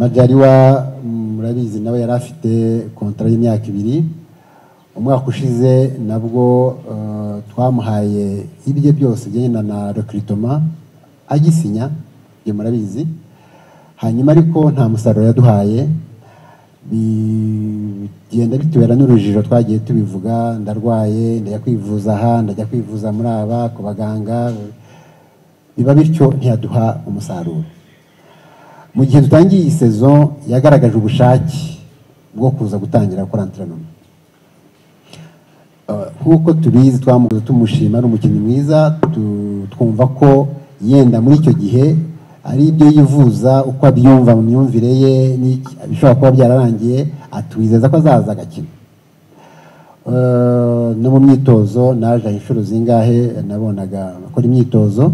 majyariwa murabizi nawe yari afite kontara y'imyaka ibiri umwaka ushize nabwo eh, twamuhaye ibye byose byenda na rekiritoma agisinya ibyo murabizi hanyuma ariko nta musaruro yaduhaye bigenda bitubera n'urujijo twagiye tubivuga ndarwaye ndajya kwivuza aha ndajya kwivuza muri aba ku baganga biba bityo ntiyaduha umusaruro mu gihe dutangiye iyi sezo yagaragaje ubushake bwo kuza gutangira gukora anterinoma nk'uko tubizi twamuguze tumushima ari umukinnyi mwiza tu- twumva ko yenda muri icyo gihe ari ibyo yivuza uko abyumva mu myumvire ye n'iki- bishobora kuba byararangiye atwizeza ko azaza agakina Eh, no mu myitozo naje inshuro zingahe nabonaga akora imyitozo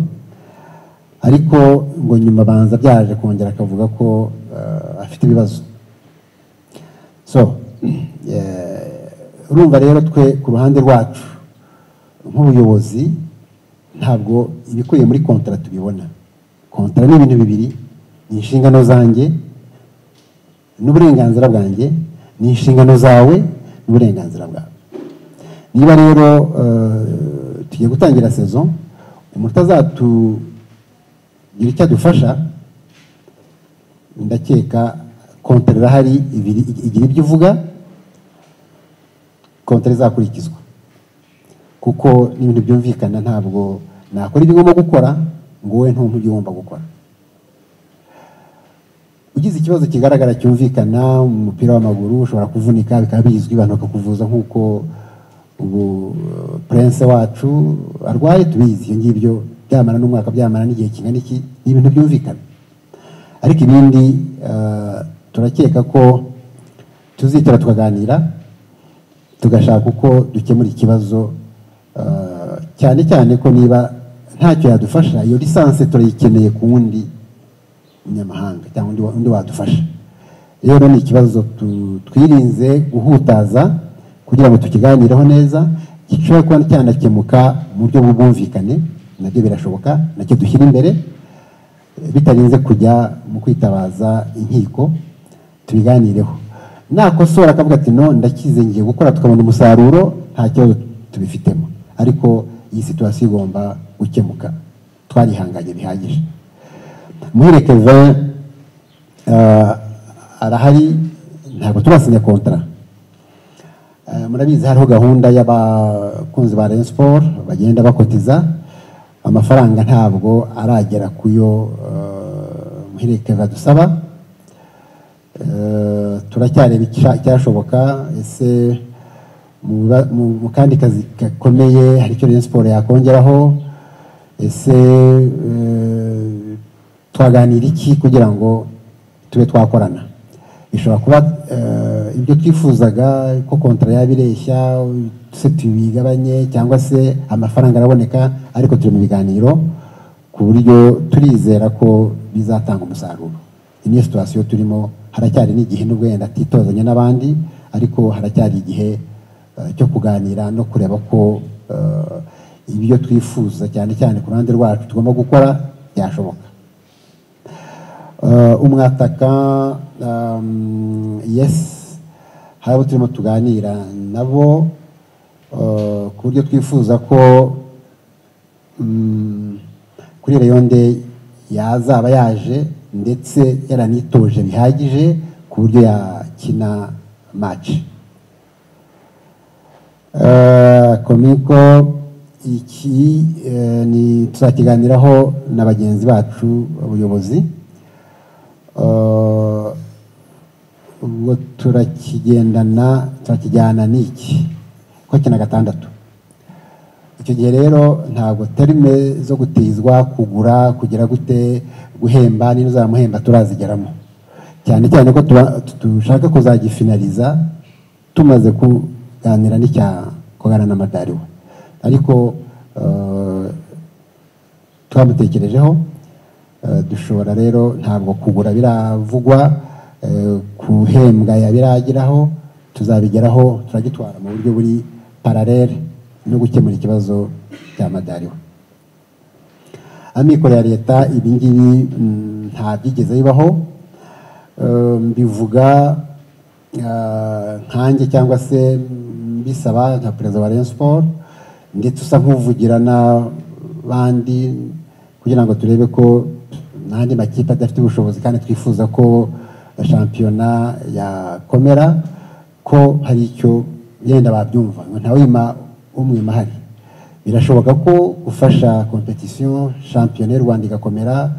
ariko ngo nyuma banza byaje kongera akavuga ko eh, afite ibibazo so eh, urumva rero twe ku ruhande rwacu nk'ubuyobozi ntabwo ibikubiye muri kontara tubibona kontara ni ibintu bibiri ni inshingano zanjye n'uburenganzira bwanjye ni inshingano zawe n'uburenganzira bwawe niba rero eh, tugiye gutangira sezo umuntu utazatugira icyo adufasha ndakeka kontara irahari ibiri- igira ibyo ivuga kontara izakurikizwa kuko n'ibintu byumvikana ntabwo nakora ibyo ngomba gukora ngo wowe ntumpe ibyo ugomba gukora ugize ikibazo kigaragara cyumvikana mu mupira w'amaguru ushobora kuvunika bikaba bizwi abantu bakakuvuza nk'uko ubu eh, prince wacu arwaye tubizi ibyo ngibyo byamara n'umwaka byamara n'igihe kingana iki ni ibintu byumvikana ariko ibindi eh, turakeka ko tuzitora tukaganira tugashaka uko dukemura ikibazo eh, cyane cyane ko niba ntacyo yadufasha iyo lisansi turayikeneye ku wundi munyamahanga cyangwa undi wa- undi wadufasha rero ni ikibazo tu- twirinze guhutaza kugira ngo tukiganireho neza gishobora kuba cyanakemuka mu buryo bw'ubwumvikane nabyo birashoboka nacyo dushyira imbere bitarinze kujya mu kwitabaza inkiko tubiganireho nakosora akavuga ati no ndakize ngiye gukora tukabona umusaruro nta kibazo tubifitemo ariko iyi situwasiyo igomba gukemuka twarihanganye bihagije muhire kevin eh, arahari ntabwo turasinya kontara Eh, murabizi hariho gahunda y'abakunzi ba Rayon Sport bagenda bakotiza amafaranga ntabwo aragera kuyo eh, muhirike badusaba Eh, turacyareba icya- icyashoboka ese mu ba- mu mu kandi kazi gakomeye hari icyo Rayon Sport yakongeraho ese eh, twaganira iki kugira ngo tube twakorana bishobora kuba eh, ibyo twifuzaga ko kontara yaba ireshya se tubigabanye cyangwa se amafaranga araboneka ariko turi mu biganiro ku buryo turizera ko bizatanga umusaruro iyi niyo situwasiyo turimo haracyari n'igihe nubwo yenda atitozanya n'abandi ariko haracyari igihe eh, cyo kuganira no kureba ko eh, ibyo twifuza cyane cyane ku ruhande rwacu tugomba gukora byashoboka Eh, umwataka um, yes hari abo turimo tuganira nabo eh, ku buryo twifuza ko mm, kuri reyonde yazaba yaje ndetse yaranitoje bihagije ku buryo yakina match Eh, komiko iki eh, ni tuzakiganiraho na bagenzi bacu abayobozi Eh, ubwo turakigendana turakijyana n'iki ko kina gatandatu icyo gihe rero ntabwo terime zo gutizwa kugura kugira gute guhemba niba uzamuhemba turazigeramo cyane cyane ko tuba- dushaka kuzagifinariza tumaze kuganira n'icya kugana na madariwa ariko eh, twamutekerejeho Eh, dushobora rero ntabwo kugura biravugwa eh, guhembwa yabirageraho tuzabigeraho turagitwara mu buryo buri paralele no gukemura ikibazo cya madariwa amikoro ya leta ibingibi mm, nta byigeze bibaho mbivuga nkanjye cyangwa se mbisaba nka perezida wa Rayon Sport ndetse usa nk'uvugira n'abandi kugira ngo turebe ko n'andi makipe adafite ubushobozi kandi twifuza ko shampiyona yakomera ko hari icyo yenda babyumva ngo ntawima umwima hari birashoboka ko gufasha kompetisiyo shampiyona y'u rwanda igakomera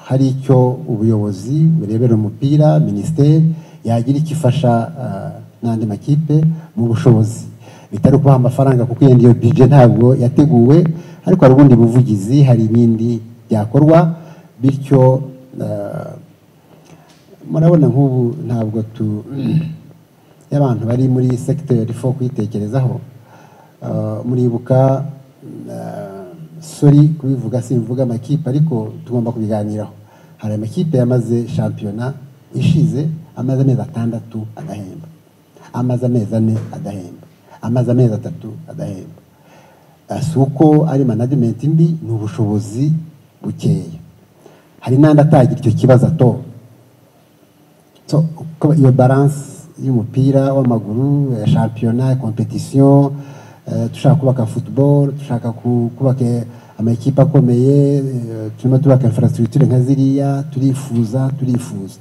hari icyo ubuyobozi burebera umupira minisiteri yagira icyo ifasha n'andi makipe mu bushobozi bitari kubaha amafaranga kuko iyo bije ntabwo yateguwe ariko hari ubundi buvugizi hari ibindi byakorwa bityo murabona nk'ubu ntabwo tu y'abantu bari muri segiteri fo kuyitekerezaho muribuka sori kubivuga simvuga amakipe ariko tugomba kubiganiraho hari amakipe yamaze shampiyona ishize amaze amezi atandatu adahemba amaze amezi ane adahemba amaze amezi atatu adahemba si uko ari manajimenti mbi ni ubushobozi bukeya hari n'andi atagira icyo kibazo atora iyo baranse y'umupira w'amaguru ya shampiyona kompetisiyo dushaka kubaka futuboro dushaka kubaka amakipe akomeye turimo tubaka infrastructure nka ziriya turifuza turifuza